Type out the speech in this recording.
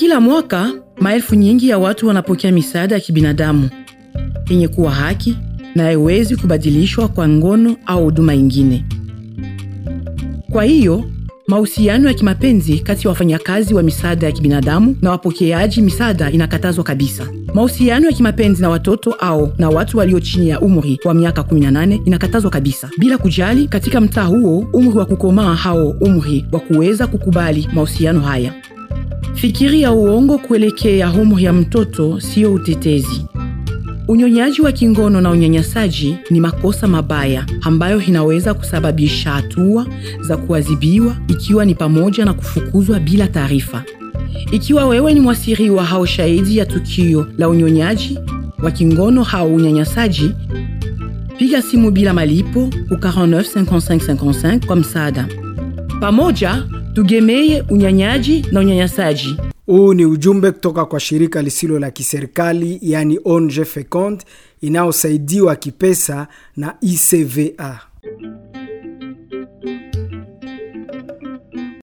Kila mwaka maelfu nyingi ya watu wanapokea misaada ya kibinadamu yenye kuwa haki na haiwezi kubadilishwa kwa ngono au huduma ingine. Kwa hiyo mahusiano ya kimapenzi kati ya wafanyakazi wa misaada ya kibinadamu na wapokeaji misaada inakatazwa kabisa. Mahusiano ya kimapenzi na watoto au na watu walio chini ya umri wa miaka 18 inakatazwa kabisa, bila kujali katika mtaa huo umri wa kukomaa au umri wa kuweza kukubali mahusiano haya. Fikiri ya uongo kuelekea umri ya mtoto siyo utetezi. Unyonyaji wa kingono na unyanyasaji ni makosa mabaya ambayo inaweza kusababisha hatua za kuadhibiwa, ikiwa ni pamoja na kufukuzwa bila taarifa. Ikiwa wewe ni mwasiriwa au shahidi ya tukio la unyonyaji wa kingono au unyanyasaji, piga simu bila malipo ku 49 55 55 kwa msaada. Pamoja tugemeye unyanyaji na unyanyasaji. Huu ni ujumbe kutoka kwa shirika lisilo la kiserikali yani ONG Fecond inayosaidiwa kipesa na ICVA.